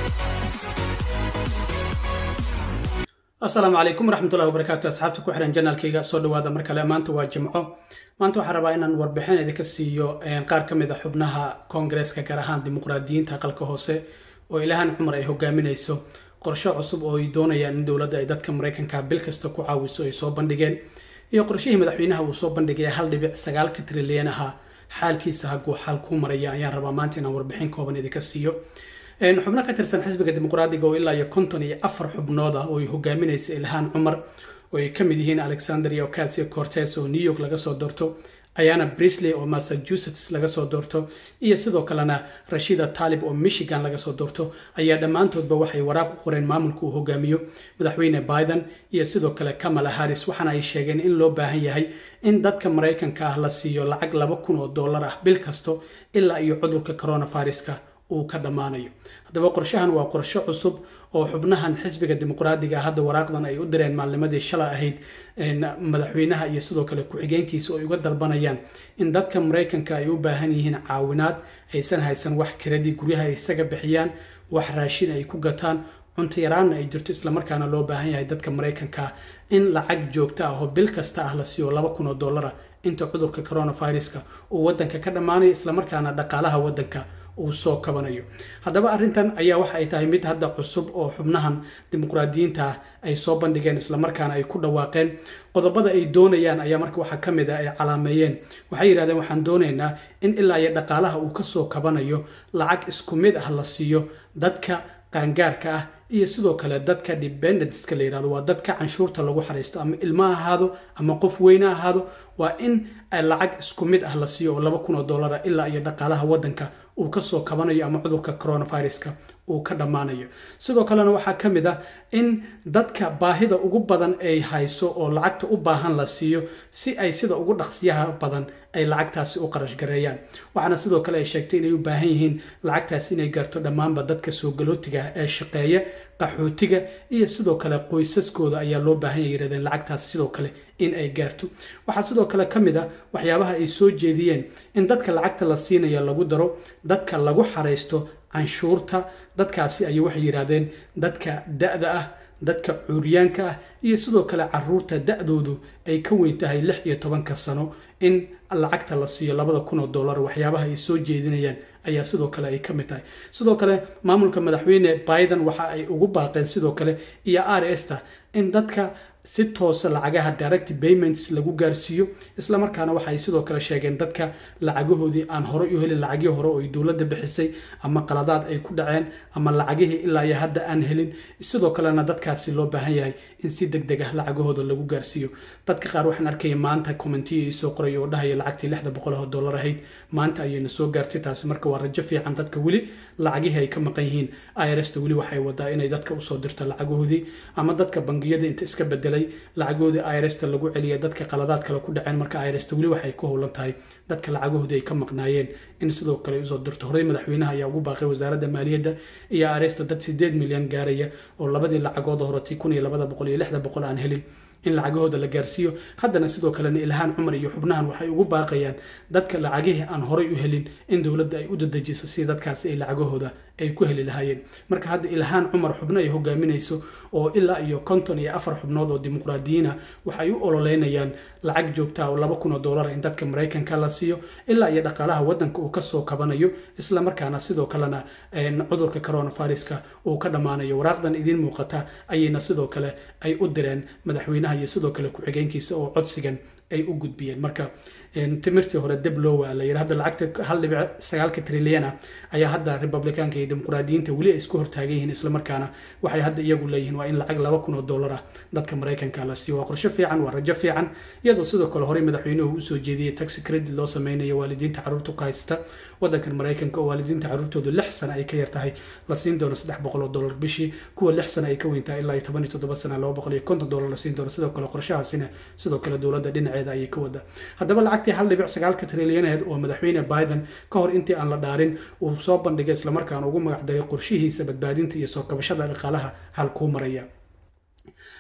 asalaamu calaykum waraxmatullahi wabarakaatu asxaabta ku xihan janaalkayga soo dhawaada mar kale maanta waa jimco maanta waxaan rabaa inaan warbixin idinka siiyo qaar ka mid a xubnaha koongareeska gaar ahaan dimuqraadiyiinta aqalka hoose oo ilahan cumar ay hogaaminayso qorshe cusub oo ay doonayaan in dowladda ay dadka maraykanka bil kasta ku caawiso ay soo bandhigeen iyo qorshihii madaxweynaha uu soo bandhigay hal dhibic sagaalka trilyan aha xaalkiisa haguu xaal ku maraya ayaan rabaa maanta inaan warbixin kooban idinka siiyo xubno ka tirsan xisbiga dimuqraadiga oo ilaa iyo konton iyo afar xubnood ah oo ay hogaaminaysa ilhaan cumar oo ay ka mid yihiin alexandria ocasio cortes oo new york laga soo doorto ayana brisley oo massachusetts laga soo doorto iyo sidoo kalena rashida taalib oo michigan laga soo doorto ayaa dhammaantoodba waxay waraaq u qoreen maamulka uu hogaamiyo madaxweyne biden iyo sidoo kale kamala harris waxaana ay sheegeen in loo baahan yahay in dadka maraykanka ah la siiyo lacag laba kun oo dollar ah bil kasto ilaa iyo cudurka coronaviruska uu ka dhammaanayo haddaba qorshahan waa qorshe cusub oo xubnahan xisbiga dimuqraadiga hadda waraaqdan ay u direen maalnimadii shalay ahayd madaxweynaha iyo sidoo kale ku-xigeenkiisa oo ay uga dalbanayaan in dadka maraykanka ay u baahan yihiin caawinaad aysan haysan wax kiradii guryaha ay isaga bixiyaan wax raashin ay ku gataan cunto yaraanna ay jirto islamarkaana loo baahan yahay dadka maraykanka in lacag joogto ah oo bil kasta ah la siiyo laba kun oo dollara inta cudurka coronaviruska uu wadanka ka dhammaanayo islamarkaana dhaqaalaha wadanka uu soo kabanayo haddaba arrintan ayaa waxa ay tahay mid hadda cusub oo xubnahan dimuqraadiyiinta ah ay soo bandhigeen islamarkaana ay ku dhawaaqeen qodobada ay doonayaan ayaa marka waxaa ka mid ah ay calaameeyeen waxay yidhahdeen waxaan doonaynaa in ilaa iyo dhaqaalaha uu kasoo kabanayo lacag isku mid ah la siiyo dadka qaangaarka ah iyo sidoo kale dadka dependentska la yirahdo waa dadka canshuurta lagu xariisto ama ilmo ha ahaado ama qof weyne ahaado waa in lacag isku mid ah la siiyo oo laba kun oo dollara ilaa iyo dhaqaalaha waddanka uu kasoo kabanayo ama cudurka coronaviruska uu ka dhammaanayo sidoo kalena waxaa ka mid ah in dadka baahida ugu badan ay hayso oo lacagta u baahan la siiyo si ay sida ugu dhaqsiyaha badan ay lacagtaasi u qarash gareeyaan waxaana sidoo kale ay sheegtay inay u baahan yihiin lacagtaasi inay gaarto dhammaanba dadka soo galootiga ah ee shaqeeya qaxootiga iyo sidoo kale qoysaskooda ayaa loo baahan ya yihahdeen lacagtaasi sidoo kale in ay gaarto waxaa sidoo kale ka mid a waxyaabaha ay soo jeediyeen in dadka lacagta la siinaya lagu daro dadka lagu xaraysto canshuurta dadkaasi ayay waxay yidhahdeen dadka da-da ah dadka cuuryaanka ah iyo sidoo kale caruurta da-doodu ay ka weyn tahay lix iyo tobanka sano in lacagta la siiyo labada kun oo dollar waxyaabaha ay soo jeedinayaan ayaa sidoo kale ay ka mid tahay sidoo kale maamulka madaxweyne biden waxa ay ugu baaqeen sidoo kale iyo r sta in dadka si toosa lacagaha direct payments lagu gaarsiiyo islamarkaana waxaay sidoo kale sheegeen dadka lacagahoodii aan horey u helin lacagii hore oo ay dowladda bixisay ama qaladaad ay ku dhaceen ama lacagihii ilaa iyo hadda aan helin sidoo kalena dadkaasi loo baahan yahay in si deg deg ah lacagahooda lagu gaarsiiyo dadka qaar waxaan arkaya maanta commentiya soo qoray oo dhahaya lacagtii lixda boqol oo dollar ahayd maanta ayayna soo gaartay taasi marka waa rajo fiican dadka weli lacagihii ay ka maqan yihiin irsta weli waxay wadaa inay dadka usoo dirto lacagahoodii ama dadka bangiyada inta iska bedelay lacagoodii irsta lagu celiya dadka qaladaad kale ku dhaceen marka irsta weli waxay ku howlan tahay dadka lacagahoodii ay ka maqnaayeen in sidoo kale usoo dirto horey madaxweynaha ayaa ugu baaqay wasaaradda maaliyadda iyo irsta dad sideed milyan gaaraya oo labadii lacagooda horetay kun iyo labada boqol iyo lixda boqol aan helin in lacagahooda la gaarsiiyo haddana sidoo kalena ilhaan cumar iyo xubnahan waxay ugu baaqayaan dadka lacagihii aan horay u helin in dowladda ay u dadejiso si dadkaasi ay lacagahooda ay ku heli lahaayeen marka hadda ilhaan cumar xubno ay hogaaminayso oo ilaa iyo konton iyo afar xubnood oo dimuqraadiyiin ah waxay u ololeynayaan lacag joogtaa oo laba kun oo dollar in dadka maraykanka la siiyo ilaa iyo dhaqaalaha waddanka uu kasoo kabanayo islamarkaana sidoo kalena cudurka coronaviruska uu ka dhammaanayo waraaqdan idiin muuqata ayayna sidoo kale ay u direen madaxweynaha iyo sidoo kale ku-xigeenkiisa oo codsigan ay u gudbiyeen marka timirtii hore deb loo waa la yidhi hadda lacagta hal dhibic sagaalka trilyan ah ayaa hadda republicaanka iyo dimuqraadiyiinta weli ay isku hortaagan yihiin islamarkaana waxay hadda iyagu leeyihiin waa in lacag laba kun oo dollar ah dadka maraykanka la siiyo waa qorshe fiican waa rajo fiican iyadoo sidoo kale horey madaxweynuhu usoo jeediyey taxi credit loo sameynayo waalidiinta carruurta ku haysta waddankan maraykanka oo waalidiinta carruurtoodu lix sana ay ka yar tahay la siin doono saddex boqol oo dollar bishii kuwa lix sana ay ka weyn tahay ilaa iyo toban iyo toddoba sana laba boqol iyo konton dollar la siin doono sidoo kale qorshahaasina sidoo kale dowladda dhinaceeda ayay ka wada haddaba lacagtii hal dhibic sagaalka trilyaneed oo madaxweyne biden ka hor intii aan la dhaarin uu soo bandhigay islamarkaana ugu magacdaray qorshihiisa badbaadinta iyo soo kabashada dhaqaalaha halkuu maraya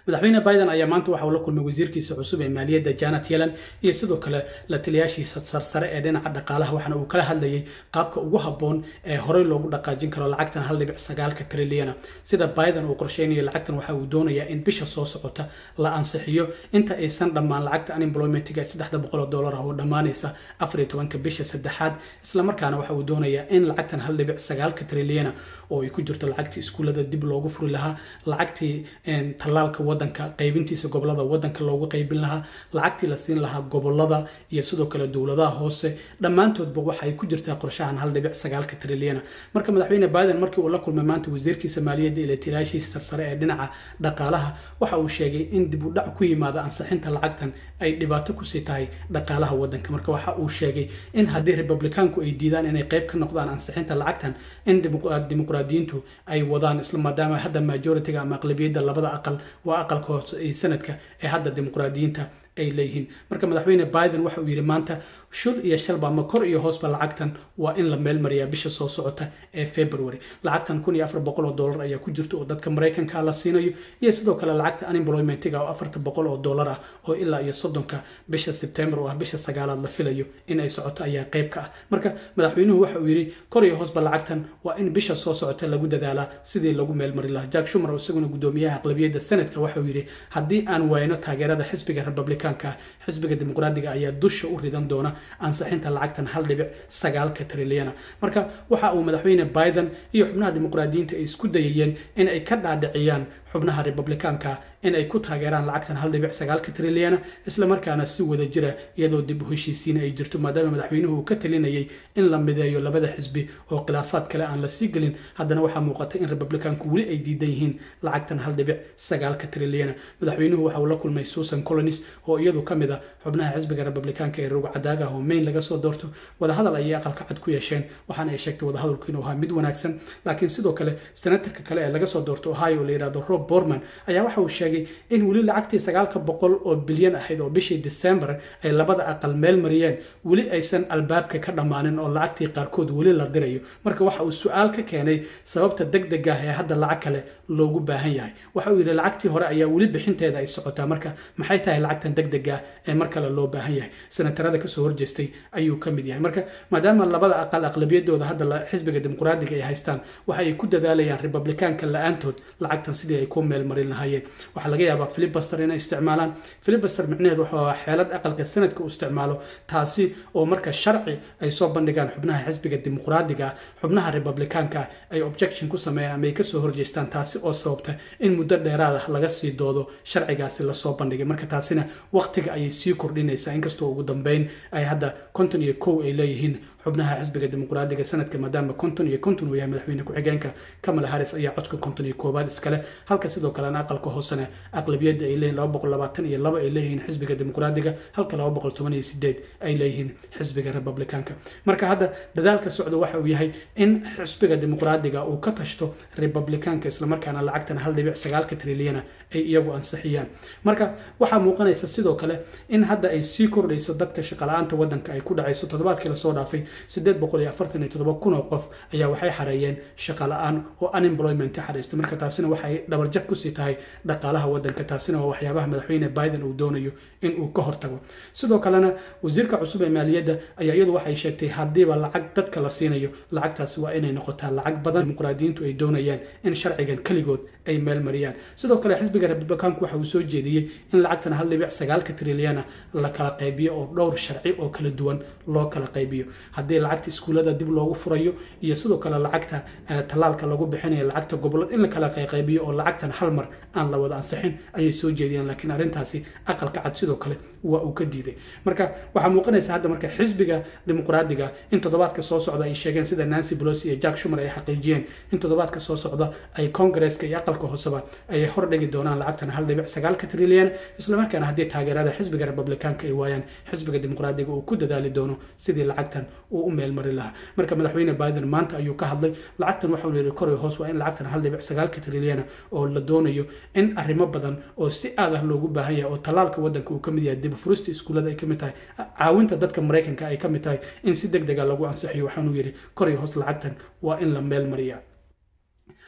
madaxweyne biden ayaa maanta waxa uu la kulmay wasiirkiisa cusub ee maaliyadda janet yellen iyo sidoo kale la taliyaashiisa sarsare ee dhinaca dhaqaalaha waxaana uu kala hadlayay qaabka ugu habboon ee horey loogu dhaqaajin karo lacagtan hal dhibic sagaalka trilyana sida biden uu qorsheynayo lacagtan waxa uu doonayaa in bisha soo socota la ansixiyo inta aysan dhammaan lacagta unemploymentiga ee saddexda boqol oo dollar ah oo dhammaanaysa afar iyo tobanka bisha saddexaad islamarkaana waxa uu doonayaa in lacagtan hal dhibic sagaalka trilyana oo ay ku jirto lacagtii iskuullada dib loogu furi lahaa lacagtii tallaalka wadanka qaybintiisa gobolada wadanka loogu qaybin lahaa lacagtii la siin lahaa gobolada iyo sidoo kale dowladaha hoose dhammaantoodba waxay ku jirtaa qorshahan hal dhibic sagaalka trilyana marka madaxweyne biden markii uu la kulmay maanta wasiirkiisa maaliyadda iyo latiraashiisa sarsare ee dhinaca dhaqaalaha waxa uu sheegay in dib u dhac ku yimaada ansixinta lacagtan ay dhibaato kusii tahay dhaqaalaha wadanka marka waxa uu sheegay in haddii republikaanku ay diidaan inay qayb ka noqdaan ansixinta lacagtan in dimuqraadiyiintu ay wadaan isla maadaama hadda majoritiga ama aqlabiyadda labada aqal waa aqalka hoose ee sanadka ee hadda dimuqraadiyiinta ay leeyihiin marka madaxweyne biden waxa uu yidhi maanta shul iyo shalba ama kor iyo hoosba lacagtan waa in la meel mariyaa bisha soo socota ee february lacagtan kun iyo afar boqol oo dollar ayaa ku jirta oo dadka maraykanka la siinayo iyo sidoo kale lacagta unemploymentiga oo afarta boqol oo dollar ah oo ilaa iyo soddonka bisha sebtembar oo ah bisha sagaalaad la filayo in ay socoto ayaa qayb ka ah marka madaxweynuhu waxa uu yidhi kor iyo hoosba lacagtan waa in bisha soo socota lagu dadaalaa sidii lagu meel mari lahaa jack shumer oo isaguna guddoomiyaha aqlabiyadda senadka waxa uu yidhi haddii aan wayno taageerada xisbiga republicanka xisbiga dimuqraadiga ayaa dusha u ridan doona ansixinta lacagtan hal dhibic sagaalka trilyana marka waxa uu madaxweyne biden iyo xubnaha dimuqraadiyiinta ay isku dayayeen in ay ka dhaadhiciyaan xubnaha republikaanka in ay ku taageeraan lacagtan hal dhibic sagaalka trilyana islamarkaana si wada jira iyadoo dib u heshiisiina ay jirto maadaama madaxweynuhu uu ka talinayay in la mideeyo labada xisbi oo khilaafaad kale aan la sii gelin haddana waxaa muuqata in republikaanku weli ay diidan yihiin lacagtan hal dhibic sagaalka trilyana madaxweynuhu waxa uu la kulmay susan colonis oo iyadu ka mid a xubnaha xisbiga republikaanka ee roog cadaagaha oo mayn laga soo doorto wadahadal ayay aqalka cad ku yeesheen waxaana ay sheegtay wadahadalku inuu ahaa mid wanaagsan laakiin sidoo kale senatarka kale ee laga soo doorto ohio oo la yidhahdo rob borman ayaa waxa uu sheegay in weli lacagtii sagaalka boqol oo bilyan ahayd oo bishii december ay labada aqal meel mariyeen weli aysan albaabka ka dhammaanin oo lacagtii qaarkood weli la dirayo marka waxa uu su-aal ka keenay sababta deg deg ah ee hadda lacag kale loogu baahan yahay waxa uu yidhi lacagtii hore ayaa weli bixinteeda ay socotaa marka maxay tahay lacagtan deg deg ah ee mar kale loo baahan yahay senatarada kasoo horjeestay ayuu ka mid yahay marka maadaama labada aqal aqlabiyadooda hadda xisbiga dimuqraadiga ay haystaan waxa ay ku dadaalayaan republikaanka la-aantood lacagtan sidii ay ku meel marin lahaayeen waxaa laga yaabaa filibuster inay isticmaalaan filibuster micnaheed wuxuu ahaa xeelad aqalka sanadka uu isticmaalo taasi oo marka sharci ay soo bandhigaan xubnaha xisbiga dimuqraadiga xubnaha republikaanka ay objection ku sameeyaan ama ay kasoo horjeestaan taasi oo sababta in muddo dheeraad ah laga sii doodo sharcigaasi lasoo bandhigay marka taasina waqtiga ayay sii kordhinaysaa inkastoo ugu dambeyn ay hadda konton iyo kow ay leeyihiin xubnaha xisbiga dimuqraadiga sanadka maadaama konton iyo konton uu yahay madaxweyne ku-xigeenka kamala harris ayaa codka konton iyo koowaad iskale halka sidoo kalena aqalka hoosena aqlabiyadda ay leeyihin laba boqol labaatan iyo laba ay leeyihiin xisbiga dimuqraadiga halka laba boqol toban iyo sideed ay leeyihiin xisbiga republicaanka marka hadda dadaalka socda waxa uu yahay in xisbiga dimuqraadiga uu ka tashto republicaanka islamarkaana lacagtan hal dhibic sagaalka trilyana ay iyagu ansixiyaan marka waxaa muuqanaysa sidoo kale in hadda ay sii kordhayso dadka shaqala-aanta wadanka ay ku dhacayso toddobaadkii lasoo dhaafay sideed boqol iyo afartan iyo toddoba kun oo qof ayaa waxay xareeyeen shaqa la-aan oo unemployment xareystay marka taasina waxay dhabarjab kusii tahay dhaqaalaha wadanka taasina waa waxyaabaha madaxweyne biden uu doonayo in uu ka hortago sidoo kalena wasiirka cusub ee maaliyadda ayaa iyadu waxay sheegtay haddiiba lacag dadka la siinayo lacagtaasi waa inay noqotaa lacag badan dimuqraadiyiintu ay doonayaan in sharcigan keligood ay meel mariyaan sidoo kale xisbiga republikaanku waxa uu soo jeediyey in lacagtan hal dhibic sagaalka trilyana la kala qaybiyo oo dhowr sharci oo kala duwan loo kala qaybiyo haddii lacagta iskuullada dib loogu furayo iyo sidoo kale lacagta tallaalka lagu bixinayo lacagta gobolada in la kala qaybiyo oo lacagtan hal mar aan la wada ansixin ayay soo jeediyeen laakiin arrintaasi aqalka cad sidoo kale waa uu ka diiday marka waxaa muuqanaysa hadda marka xisbiga dimuqraadiga in toddobaadka soo socda ay sheegeen sida nancy pelosi iyo jack shumer ay xaqiijiyeen in toddobaadka soo socda ay congaresska iyo aqalka hooseba ay hor dhigi doonaan lacagtan hal dhibic sagaalka trilyan islamarkaana haddii taageerada xisbiga republikaanka ay waayaan xisbiga dimuqraadiga uu ku dadaali doono sidii lacagtan uu u meel mari lahaa marka madaxweyne biden maanta ayuu ka hadlay lacagtan waxau yidhi koray hoos waa in lacagtan hal dhibic sagaalka trilyana oo la doonayo in arrimo badan oo si aad ah loogu baahan yahay oo tallaalka waddanka uu ka mid yahay dib furista iskuullada ay ka mid tahay caawinta dadka maraykanka ay ka mid tahay in si deg dega lagu ansixiyo waxaanuu yidhi koray hoos lacagtan waa in la meel mariyaa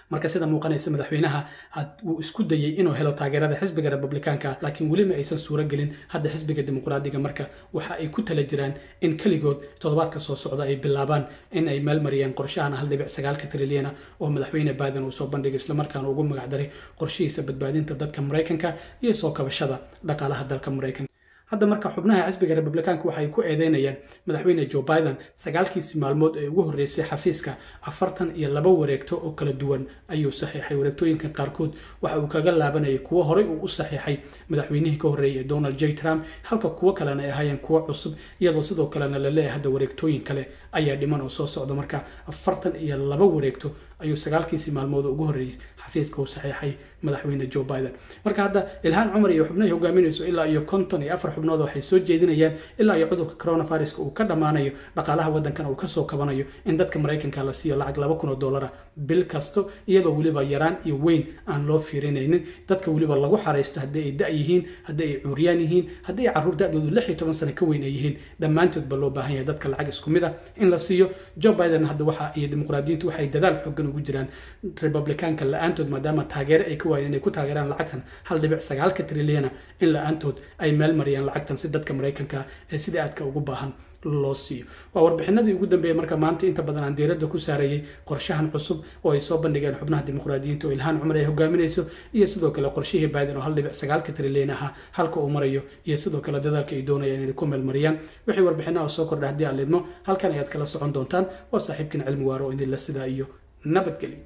marka sida muuqanaysa madaxweynaha wuu isku dayey inuu helo taageerada xisbiga republikaanka laakiin weli ma aysan suuro gelin hadda xisbiga dimuqraadiga marka waxa ay ku tala jiraan in keligood toddobaadka soo socda ay bilaabaan in ay meel mariyaan qorshahan hal dhibic sagaalka trilyana oo madaxweyne biden uu soo bandhigay islamarkaana ugu magacdaray qorshihiisa badbaadinta dadka maraykanka iyo soo kabashada dhaqaalaha dalka maraykanka hadda marka xubnaha xisbiga republikaanka waxay ku eedeynayaan madaxweyne joe biden sagaalkiisii maalmood ee ugu horreysay xafiiska afartan iyo laba wareegto oo kala duwan ayuu saxiixay wareegtooyinka qaarkood waxa uu kaga laabanayay kuwo horey uu u saxiixay madaxweynihii ka horreeyay ee donald j trump halka kuwo kalena ay ahaayeen kuwo cusub iyadoo sidoo kalena la leeyahay hadda wareegtooyin kale ayaa dhiman oo soo socda marka afartan iyo laba wareegto ayuu sagaalkiisii maalmood ugu horreeyey xafiiska uu saxiixay madaxweyne joe biden marka hadda ilhaan cumar iyo xubnahay hogaaminayso ilaa iyo konton iyo afar xubnood waxay soo jeedinayaan ilaa iyo cudurka coronaviruska uu ka dhammaanayo dhaqaalaha waddankana uu kasoo kabanayo in dadka maraykanka la siiyo lacag laba kun oo dollara bil kasto iyadoo weliba yaraan iyo weyn aan loo fiirinaynin dadka weliba lagu xaraysto haddii ay da' yihiin haddii ay cuuryaan yihiin haddii ay carruur da'doodu lix iyo toban sano ka weyn ay yihiin dhammaantoodba loo baahan yahay dadka lacag isku mid ah in la siiyo joe biden hadda waxa iyo dimuqraadiyiintu waxay dadaal xoogan ugu jiraan republikaanka la-aantood maadaama taageere ay ka waayeen inay ku taageeraan lacagtan hal dhibic sagaalka trilyana in la-aantood ay meel mariyaan lacagtan si dadka maraykanka ee sida aadka ugu baahan loo siiyo waa warbixinadii ugu dambeeyey marka maanta inta badan aan diiradda ku saarayay qorshahan cusub oo ay soo bandhigeen xubnaha dimuqraadiyiinta oo ilhaan cumar ay hogaaminayso iyo sidoo kale qorshihii biden oo hal dhibic sagaalka trilyan ahaa halka uu marayo iyo sidoo kale dadaalka ay doonayaan inay ku meelmariyaan wixii warbixinaha soo kordha haddii aad lidmo halkan ayaad kala socon doontaan waa saaxiibkiin cilmi waaro oo idinla sidaa iyo nabadgelyo